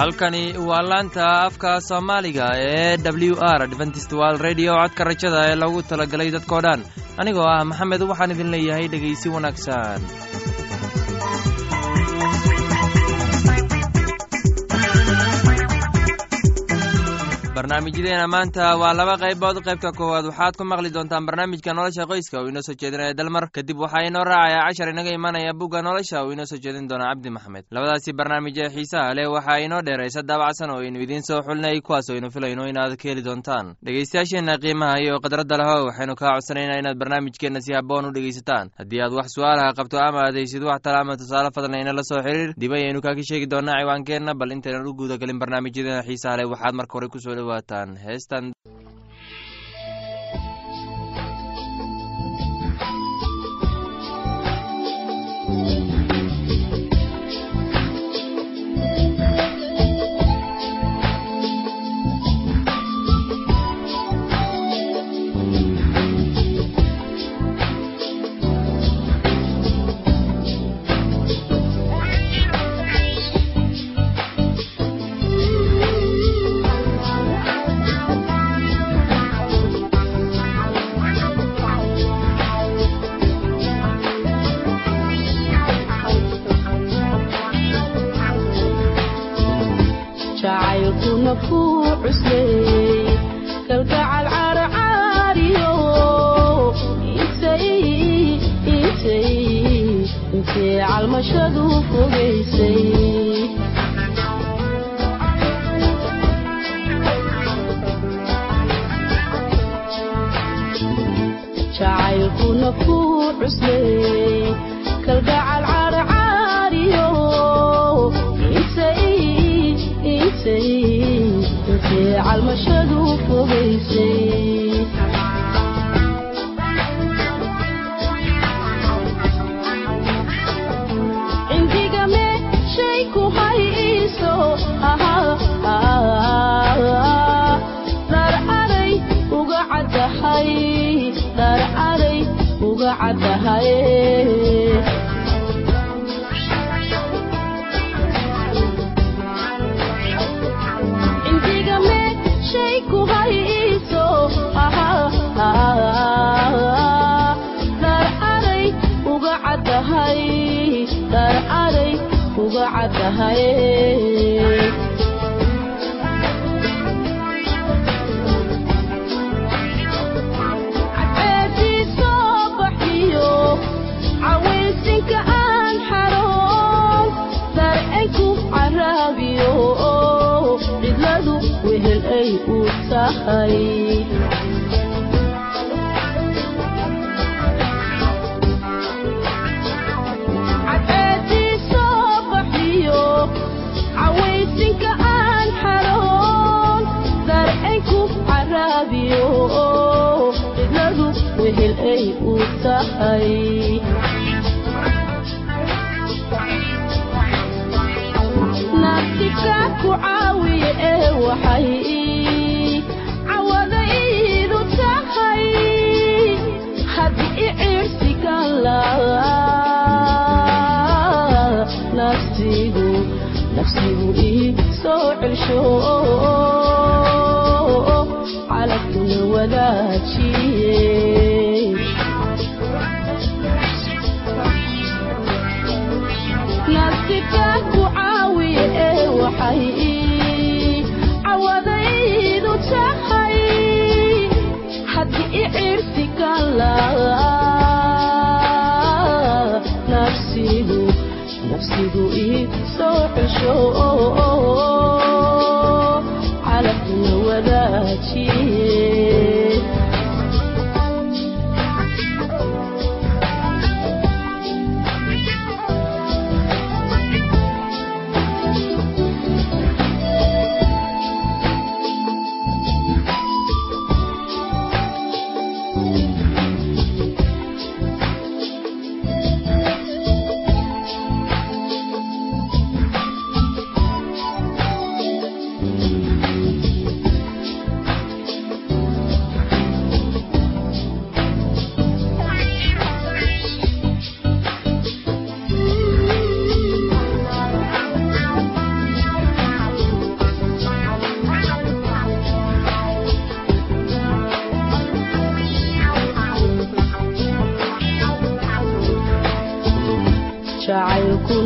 halkani waa laanta afka soomaaliga ee w r dventistwal redio codka rajada ee lagu talagalay dadkoo dhan anigoo ah maxamed waxaan idin leeyahay dhegaysi wanaagsan barnaamijyadeena maanta waa laba qaybood qaybta koowaad waxaad ku maqli doontaan barnaamijka nolosha qoyska uu inoo soo jeedinaya dalmar kadib waxaa inoo raacaya cashar inaga imanaya bugga nolosha uu inoo soo jeedin doona cabdi maxamed labadaasi barnaamij ee xiisaha leh waxaa inoo dheeraysa daabacsan oo aynu idiin soo xulinay kuwaas oo aynu filayno inaad ka heli doontaan dhegaystayaasheenna qiimaha iyo khadradda leho waxaynu kaa codsanaynaa inaad barnaamijkeenna si haboon u dhegaysataan haddii aad wax su-aalaha qabto ama aad haysid wax tala ama tusaale fadlan ina la soo xiriir dib ayaynu kaaka sheegi doonaa ciwaankeenna bal intaynan u guudagelin barnaamijyadeena xiisaha leh waxaad marka hore kusoo dhawaataan heestan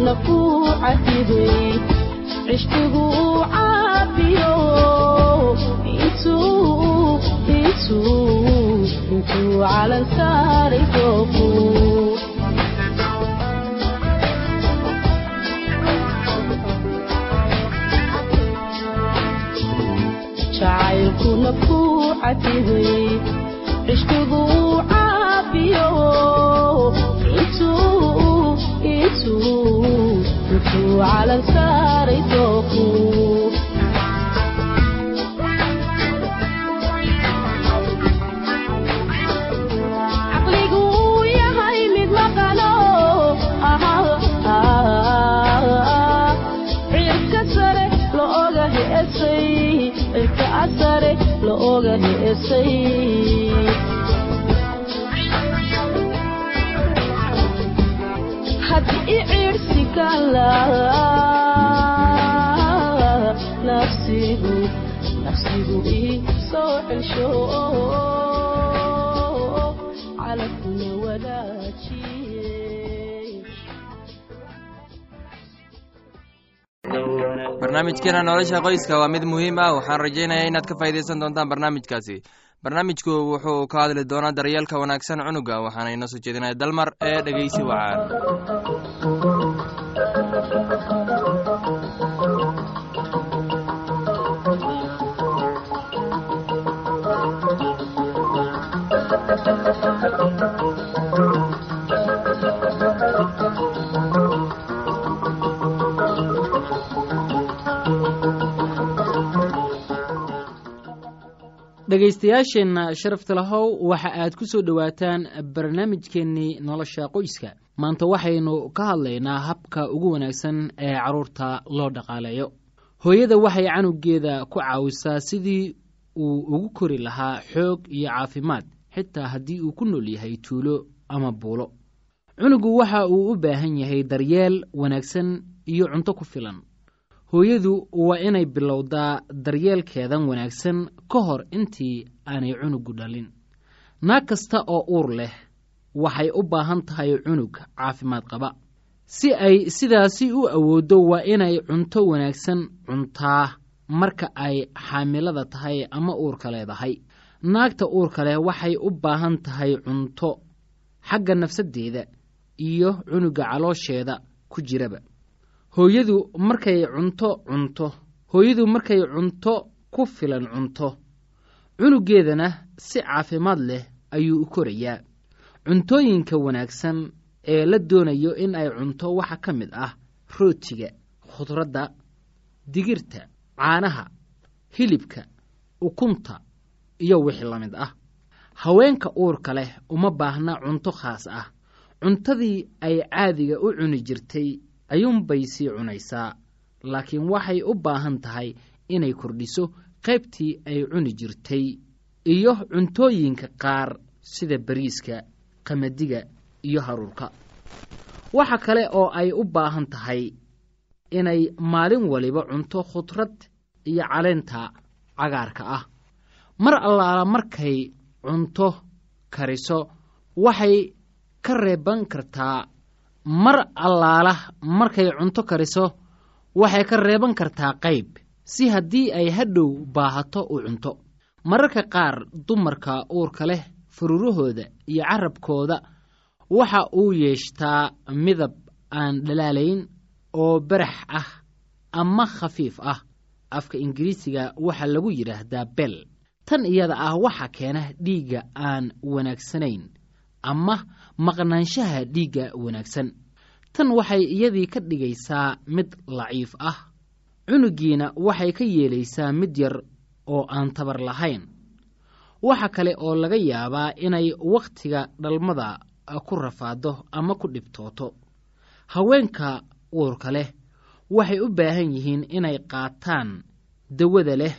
jacaylkuna ku cadibay cishqigu caabiyo intuu intuu intuu calan saaray dooku jacaylkuna ku cadibay cishqigu caabiyo intuu intuu intuu calan saaray dooku caqligu uu yahay mid maqano cirka sare la oga heesay cirka sare la oga heesay haddii cirsi kala nafsigu nafsigu ii soo celsho calafkuna wadaajiye barnaamijkeena nolosha qoyska waa mid muhiim ah waxaan rajaynayaa inaad ka faa'iidaysan doontaan barnaamijkaasi barnaamijku wuxuu ka hadli doonaa daryeelka wanaagsan cunuga waxaana inoo soo jeedinaya dalmar ee dhegeysi wacaan dhegaystayaasheenna sharafta lahow waxa aad ku soo dhowaataan barnaamijkeennii nolosha qoyska maanta waxaynu ka hadlaynaa habka ugu wanaagsan ee carruurta loo dhaqaaleeyo hooyada waxay canugeeda ku caawisaa sidii uu ugu kori lahaa xoog iyo caafimaad xitaa haddii uu ku nool yahay tuulo ama buulo cunugu waxa uu u baahan yahay daryeel wanaagsan iyo cunto ku filan hooyadu waa inay bilowdaa daryeelkeedan wanaagsan ka hor intii aanay cunugu dhalin naag kasta oo uur leh waxay u baahan tahay cunug caafimaad qaba si ay sidaasi u awooddo waa inay cunto wanaagsan cuntaa marka ay xaamilada tahay ama uurka leedahay naagta uurka leh waxay u baahan tahay cunto xagga nafsaddeeda iyo cunuga caloosheeda ku jiraba hooyadu markay cunto cunto hooyadu markay cunto ku filan cunto cunugeedana si caafimaad leh ayuu u korayaa cuntooyinka wanaagsan ee la doonayo in ay cunto waxaa ka mid ah rootiga khudradda digirta caanaha hilibka ukunta iyo wixii la mid ah haweenka uurka leh uma baahna cunto khaas ah cuntadii ay caadiga u cuni jirtay ayuunbay sii cunaysaa laakiin waxay u baahan tahay inay kordhiso qaybtii ay cuni jirtay iyo cuntooyinka qaar sida bariiska qamadiga iyo haruurka waxa kale oo ay u baahan tahay inay maalin waliba cunto khudrad iyo caleenta cagaarka ah mar allaala markay cunto kariso waxay ka reeban kartaa mar allaala markay cunto kariso waxay ka reeban kartaa qayb si haddii ay hadhow baahato u cunto mararka qaar dumarka uurka leh fururahooda iyo carabkooda waxa uu yeeshtaa midab aan dhalaalayn oo barax ah ama khafiif ah afka ingiriisiga waxaa lagu yidhaahdaa bel tan iyada ah waxa keena dhiigga aan wanaagsanayn ama maqnaanshaha dhiigga wanaagsan tan waxay iyadii ka dhigaysaa mid laciif ah cunugiina waxay ka yeelaysaa mid yar oo aan tabar lahayn waxa kale oo laga yaabaa inay wakhtiga dhalmada ku rafaado ama ku dhibtooto haweenka uurka leh waxay u baahan yihiin inay qaataan dawada leh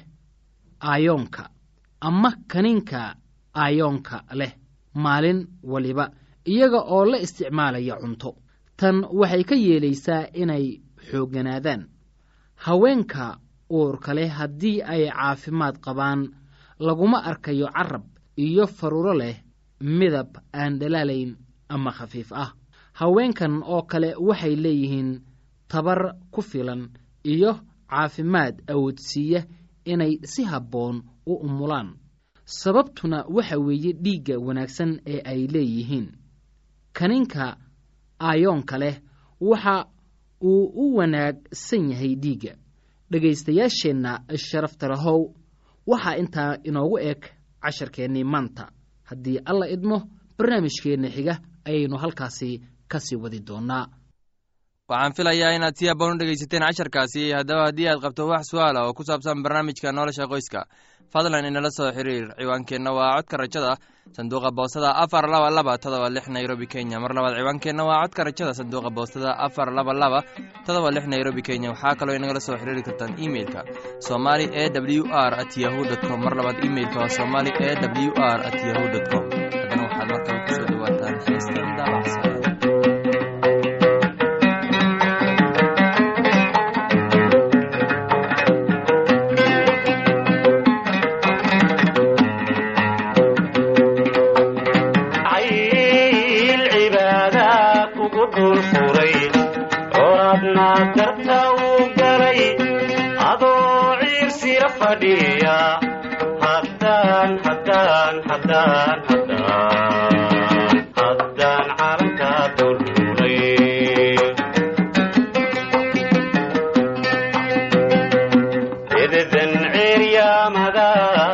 aayoonka ama kaniinka aayoonka leh maalin waliba iyaga oo la isticmaalaya cunto tan waxay ka yeelaysaa inay xoogganaadaan haweenka uurka leh haddii ay caafimaad qabaan laguma arkayo carab iyo faruuro leh midab aan dhalaalayn ama khafiif ah haweenkan oo kale waxay leeyihiin tabar ku filan iyo caafimaad awoodsiiya inay si habboon u umulaan sababtuna waxa weeye dhiigga wanaagsan ee ay leeyihiin kaninka aayoonka leh waxa uu u wanaagsan yahay dhiigga dhegaystayaasheenna sharafta lahow waxaa intaa inoogu eg casharkeennii maanta haddii alla idmo barnaamijkeenna xiga ayaynu halkaasi ka sii wadi doonnaa waxaan filayaa inaad si haboon u dhegaysateen casharkaasi haddaba haddii aad qabto wax su-aala oo ku saabsan barnaamijka nolosha qoyska fadlan inala soo xiriir ciwaankeenna waa codka rajada sanduuqa boostada afar laba laba todoba lix nairobi kenya mar labaad ciwaankeenna waa codka rajada sanduuqa boostada afar laba laba todoba lix nairobi kenya waxaa kaloo inagala soo xiriiri kartaan imeilka somali e w r at yahu dt com mar labaad imeilka waa somali e w r at yahu dt com haddana waxaad markale kusoo dhawaataan heestan daabacsa cayl cibaada kugu dul furay coradna darta uu galay adoo ciirsira fadhiya haddaan haddaan haddaan haddaan haddaan calanka dululay ededan ceeryaamada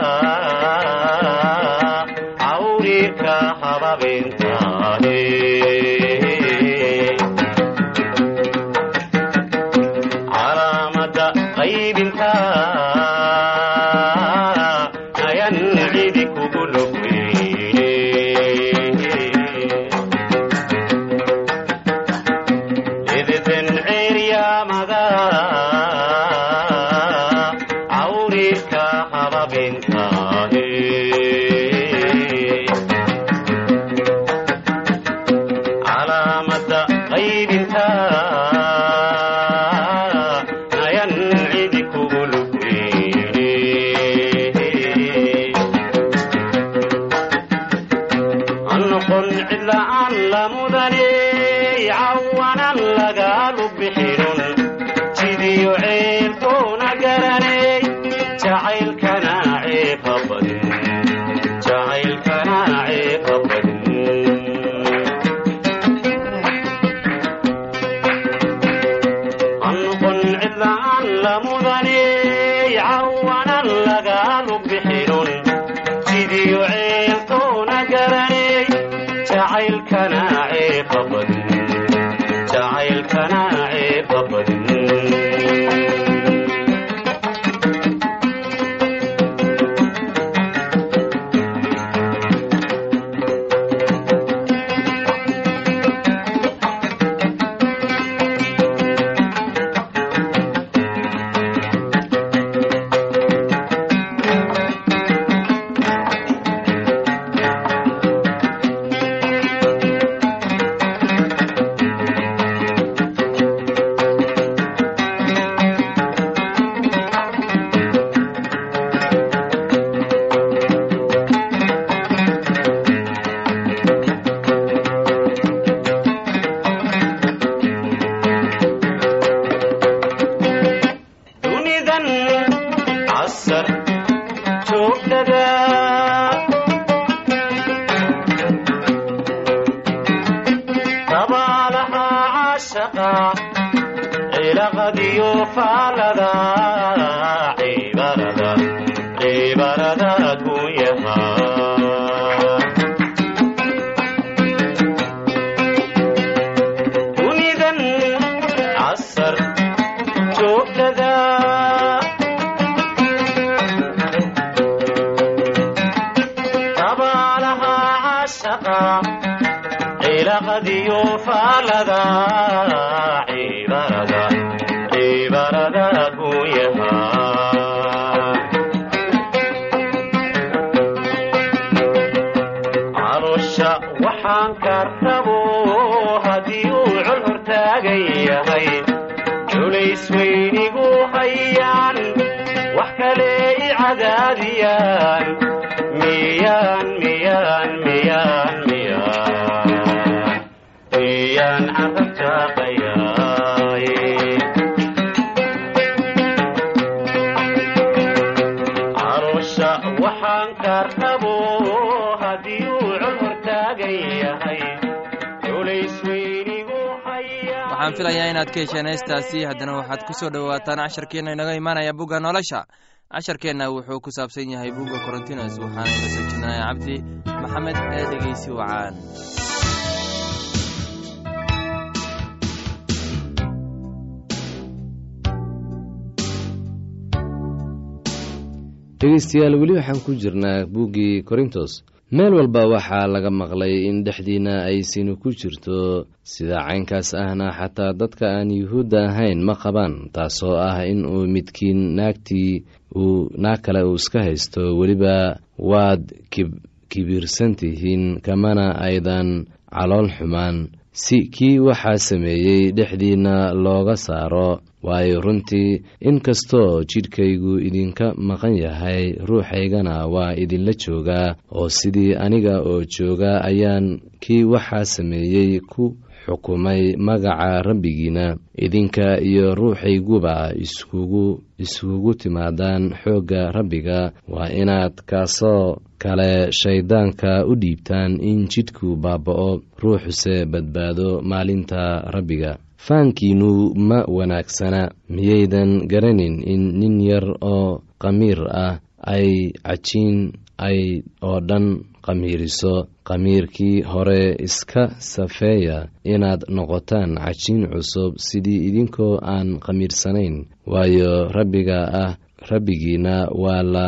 cawriirka hababintaane calaamada qaybinta ayan cidi kugu logweyne ededan ceeryaamada cawriirka hababintaane calaamada qaybinta ayan cidi kugu lugweyne noqon cidla'aan la mudane cawanan lagaalu bixinun jidiyo ceelkoona garanay jacaylkana ceeba badin jacaylkana ceeba badin noqon cidla'aan la mudane cawanan lagaalu bixinun jidiyo ceelkoona garanay jacaylkana ceeba badin jacaylkana ceeba badin dunidan casar joogtada dabaalaha caashaqa cilaqadiyo faalada cibarada cibarada gunyaha dunidan casar joogtada dabaalaha cashaqa cilaqadiyo faalada cibarada cibarada gunyaha calosha waxaan ka rabo haddii uu col hortaagan yahay culays weynigu hayaan wax kale i cadaadiyaan miyaan miyaan miyaan miyaan miyaan carabtaaqayaay rabo haddii uu col hortaagan yahay culays weynigu hayaa waxaan filayaa inaad ka hesheen heestaasi haddana waxaad ku soo dhowaataan casharkeenna inaga imaanaya bugga nolosha casharkeenna wuxuu ku saabsan yahay bugga korontinos waxaana ila soo jeedinaya cabdi maxamed ee dhegeysi wacaan dhegeystayaal weli waxaan ku jirnaa buuggii korintos meel walba waxaa laga maqlay in dhexdiinna ay sinu ku jirto sida caynkaas ahna xataa dadka aan yuhuudda ahayn ma qabaan taasoo ah in uu midkiin naagtii uu naag kale uu iska haysto weliba waad kibiirsan tihiin kamana aydan calool xumaan si kii waxaa sameeyey dhexdiinna looga saaro waayo runtii inkastoo jidhkaygu idinka maqan yahay ruuxaygana waa idinla joogaa oo sidii aniga oo jooga ayaan kii waxaa sameeyey ku xukumay magaca rabbigiina idinka iyo ruuxayguba iskugu iskugu timaadaan xoogga rabbiga waa inaad kaasoo kale shayddaanka u dhiibtaan in jidhku baaba'o ruuxuse badbaado maalinta rabbiga faankiinnu ma wanaagsana miyaydan garanin in nin yar oo qamiir ah ay cajiin ay oo dhan qamiiriso qamiirkii hore iska safeeya inaad noqotaan cajiin cusub sidii idinkoo aan qamiirsanayn waayo rabbiga ah rabbigiina waa la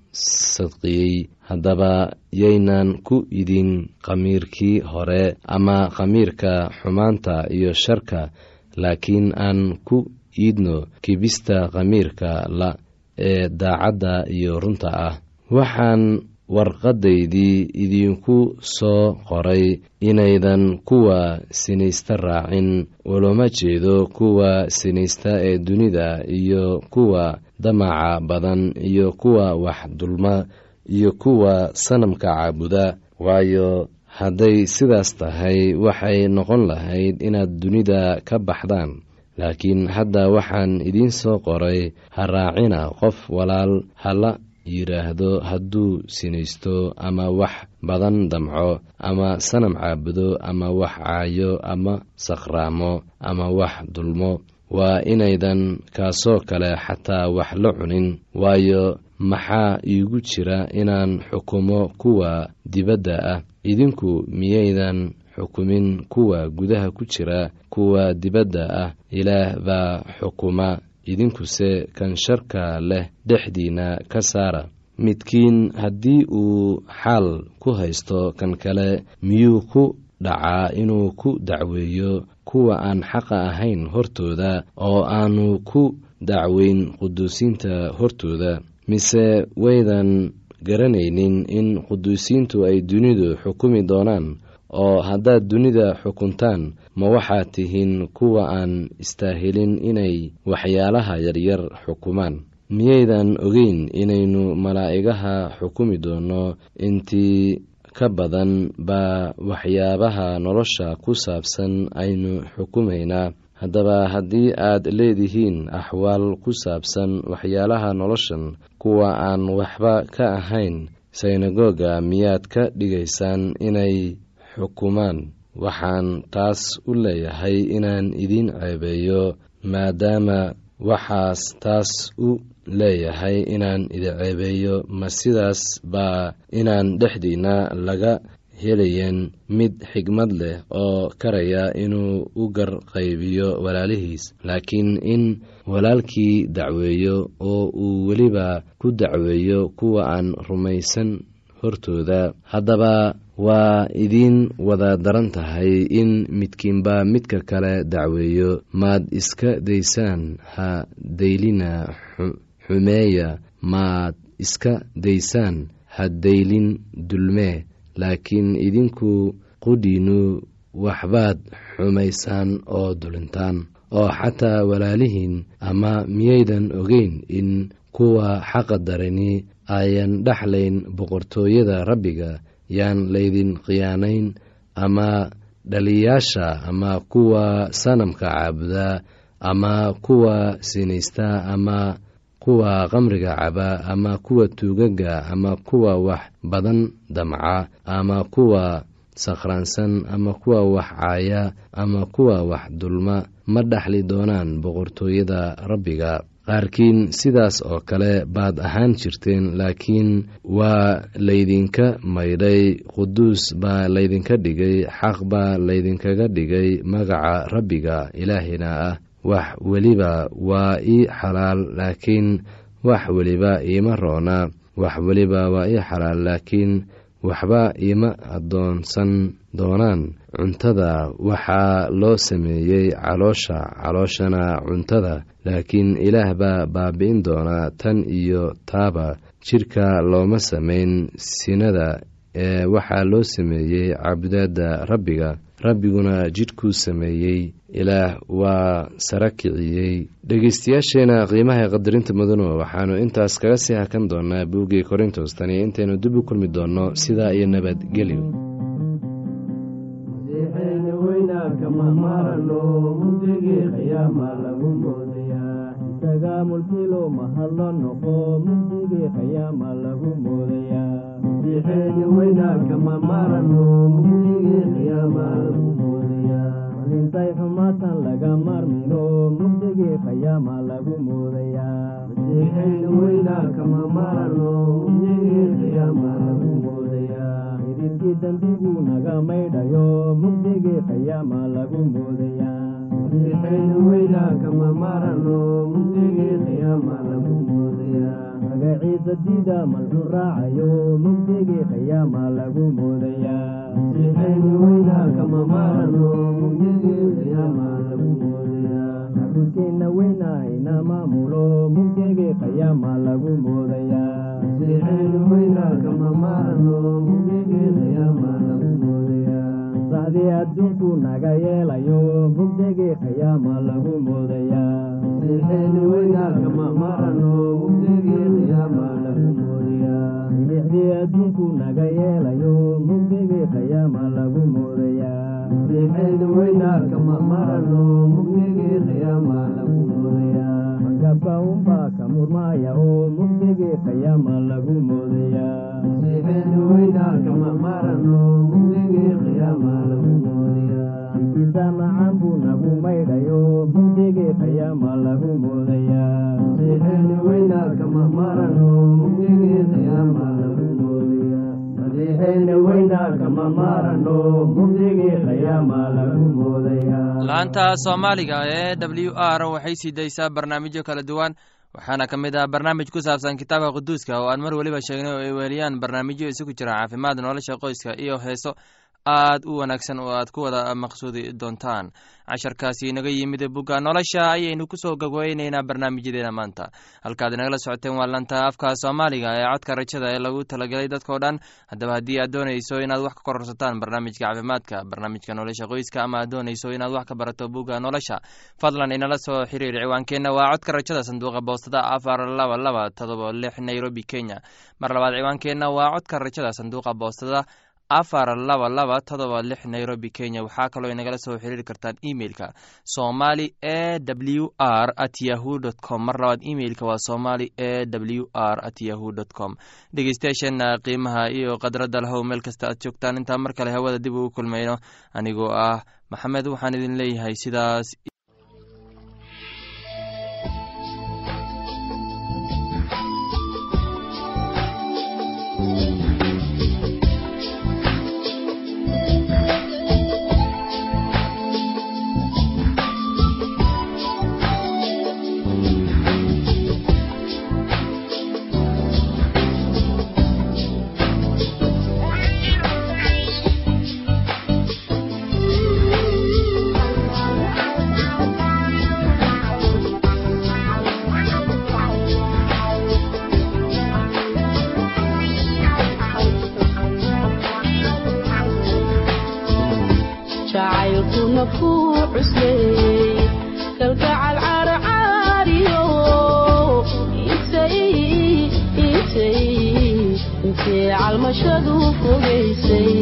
sadqiyey haddaba yaynan ku idin qamiirkii hore ama qamiirka xumaanta iyo sharka laakiin aan ku iidno kibista qamiirka la ee daacadda iyo runta ah waxaan warqadaydii idinku soo qoray inaydan kuwa sinaysta raacin ulama jeedo kuwa sinaysta ee dunida iyo kuwa damaca badan iyo kuwa wax dulma iyo kuwa sanamka caabuda waayo hadday sidaas tahay waxay noqon lahayd inaad dunida ka baxdaan laakiin hadda waxaan idiin soo qoray ha raacina qof walaal hala yidhaahdo hadduu sinaysto ama wax badan damco ama sanam caabudo ama wax caayo ama saqraamo ama wax dulmo waa inaydan kaasoo kale xataa wax la cunin waayo maxaa iigu jira inaan xukumo kuwa dibadda ah idinku miyaydan xukumin kuwa gudaha ku jira kuwa dibadda ah ilaah baa xukuma idinkuse kan sharka leh dhexdiinna ka saara midkiin haddii uu xaal ku haysto kan kale miyuu ku dhacaa inuu ku dacweeyo kuwa aan xaqa ahayn hortooda oo aanu ku dacweyn quduusiinta hortooda mise waydan garanaynin in quduusiintu ay dunidu xukumi doonaan oo haddaad dunida xukuntaan ma waxaad tihiin kuwa aan istaahilin inay waxyaalaha yaryar xukumaan miyaydan ogeyn inaynu malaa'igaha xukumi doonno intii ka badan baa waxyaabaha nolosha ku saabsan aynu xukumaynaa haddaba haddii aad leedihiin axwaal ku saabsan waxyaalaha noloshan kuwa aan waxba ka ahayn synagoga miyaad ka dhigaysaan inay xukumaan waxaan taas u leeyahay inaan idiin ceebeeyo maadaama waxaas taas u leeyahay inaan idin ceebeeyo ma sidaas baa inaan dhexdiinna laga helayen mid xigmad leh oo karaya inuu u garqaybiyo walaalihiis laakiin in walaalkii dacweeyo oo uu weliba ku dacweeyo kuwa aan rumaysan hortooda haddaba waa idiin wada daran tahay in midkiinba midka kale dacweeyo maad iska daysaan ha daylina xumeeya maad iska daysaan ha daylin dulmee laakiin idinku qudhiinnu waxbaad xumaysaan oo dulintaan oo xataa walaalihiin ama miyaydan ogeyn in kuwa xaqa darani ayan dhexlayn boqortooyada rabbiga yaan laydin khiyaanayn ama dhaliyaasha ama kuwa sanamka caabuda ama kuwa sinaysta ama kuwa qamriga caba ama kuwa tuugaga ama kuwa wax badan damca ama kuwa sakhraansan ama kuwa wax caaya ama kuwa wax dulma ma dhaxli doonaan boqortooyada rabbiga qaarkiin sidaas oo kale baad ahaan jirteen laakiin waa laydinka maydhay quduus baa laydinka dhigay xaq baa laydinkaga dhigay magaca rabbiga ilaahina ah wax weliba waa ii xalaal laakiin wax weliba iima roona wax weliba waa ii xalaal laakiin waxba iima addoonsan doonaan cuntada waxaa loo sameeyey caloosha calooshana cuntada laakiin ilaah baa baabi'in doonaa tan iyo taaba jidhka looma samayn sinada ee waxaa loo sameeyey cabudaadda rabbiga rabbiguna jidhkuu sameeyey ilaah waa sara kiciyey dhegeystayaasheena qiimaha qadarinta mudano waxaanu intaas kaga sii hakan doonaa buuggii korintos tani intaynu dib u kulmi doonno sidaa iyo nabadgelyo mulkilo mahadlo noqo mugdigii qayaama lagu moodayaa masiixeeni weynaa kama marano mugdigii qiyaama lagu moodayaa malintay xumaatan laga marmino mugdigii qayaama lagu moodayaa masiixeeni weynaa kama marano mugdigii qiyaama lagu moodayaa idilkii dembiguu naga maydhayo mugdigii qayaama lagu moodayaa masiixeeni weynaa kama marano mugdigii qiyaama lagu moodayaa magaciisa diida malxun raacayo mugdigii qiyaama lagu moodayaa masiixeeni weynaa kama marano mugdigii qiyaama lagu moodayaa xarunkeenna weynaa ina maamulo mugdigii qiyaama lagu moodayaa masiixeeni weynaa kama marano mugdigii qiyaama lagu moodayaa saxdii adduunku naga yeelayo mugdigii qiyaama lagu moodayaa masiixeeni weynaa kama marano mugdigii qiyaama lagu moodayaa milixdii adduunku naga yeelayo mugdigii qiyaama lagu moodayaa masiixeeni weynaa kama marano mugdigii qiyaama lagu moodayaa magabka unbaa ka murmaaya oo mugdigii qiyaama lagu moodayaa masiixeeni weynaa kama marano mugdigii qiyaama lagu moodayaa ikiisa nacan buu nagu maydhayo mugdigii qiyaama lagu moodayaa masiixeeni weynaa kama marano mugdigii qiyaama lagu moodayaa masiixeeni weynaa kama marano mugdigii qiyaama lagu moodayaa laanta soomaaliga ee w r waxay sii daysaa barnaamijyo kala duwan waxaana ka mid ah barnaamij ku saabsan kitaabka quduuska oo aan mar weliba sheegnay oo ay weeliyaan barnaamijyo isugu jira caafimaad nolosha qoyska iyo heeso aad u wanaagsan oo aad ku wada maqsuudi doontaan casharkaasi inaga yimid bugga nolosha ayaynu kusoo gogweyneynaa barnaamijyadeena maanta halkaad inagala socoteen waa lanta afka soomaaliga ee codka rajada ee lagu talagelay dadkao dhan haddaba haddii aad doonayso inaad wax ka kororsataan barnaamijka caafimaadka barnaamijka nolosha qoyska ama aad doonayso inaad wax ka barato bugga nolosha fadlan inala soo xiriir ciwaankeenna waa codka rajada sanduuqa boostada afar laba laba todoba lix nairobi kenya mar labaad ciwaankeenna waa codka rajada sanduuqa boostada afar laba laba todoba lix nairobi kenya waxaa kaloo inagala soo xiriiri kartaan emeilka somali e w r at yahu dt com mar labaad emeilka waa somali e w r at yahu dt com dhegeystayaasheena qiimaha iyo khadradda lahow meel kasta aad joogtaan intaa mar kale hawada dib ugu kulmayno anigoo ah maxamed waxaan idin leeyahay sidaas jacaylkuna ku cusleeyey kalgacal carcaariyo intay intay intay calmashadu fogaysay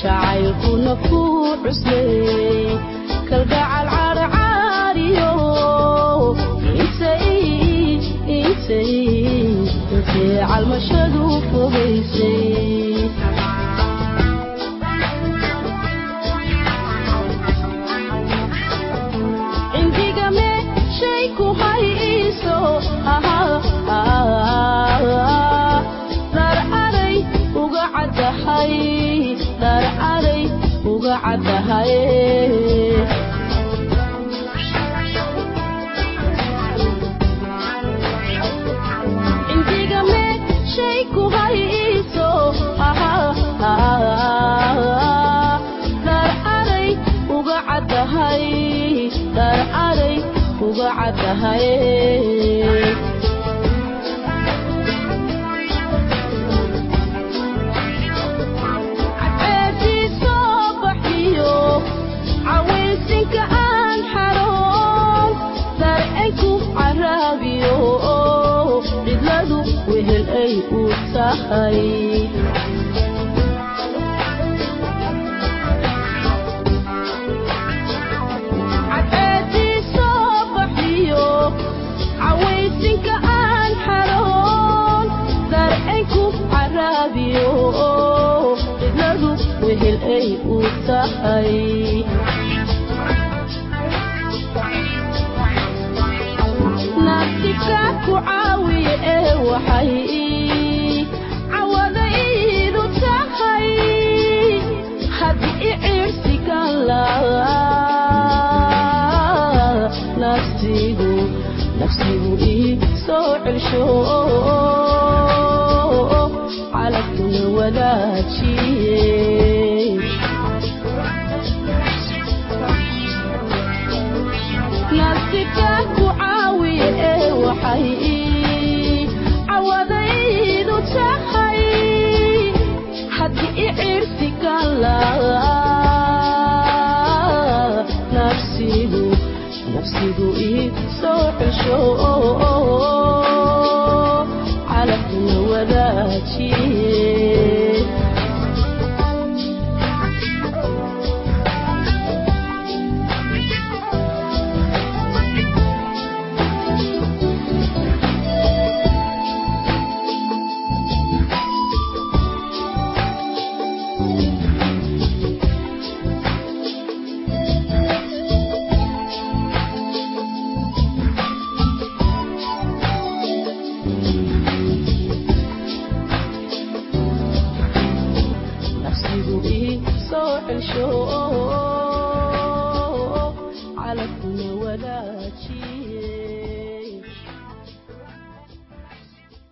jacaylkuna ku cusley kalgacal carcaariyo intay intay intay calmashadu fogaysay cindiga meeshay ku hayso dhar aray uga caddahay dhar aray uga caddahay cindiga meeshay ku hayso dhar aray uga caddahay dhar aray uga caddahay ceebtii soo baxiyo cawaysinka aan xaroon darcenku caraabiyo cidladu wehel ay u tahay cadceedii soo baxiyo cawaysinka aan xaroon darcenku caraabiyo cidladu wehel ay u tahay nafsika ku caawiye ee waxay cawadaydu tahay haddii icirsigan laa nafsigu nafsigu ii soo celsho calabkuna wadaajiye nafsika ku caawiye ee waxay cawadaydu tahay haddii icirsigan laa nafsigu nafsigu ii soo celsho calabkuna wadaajiye nafsigu ii soo celsho calabkuna wadaajiye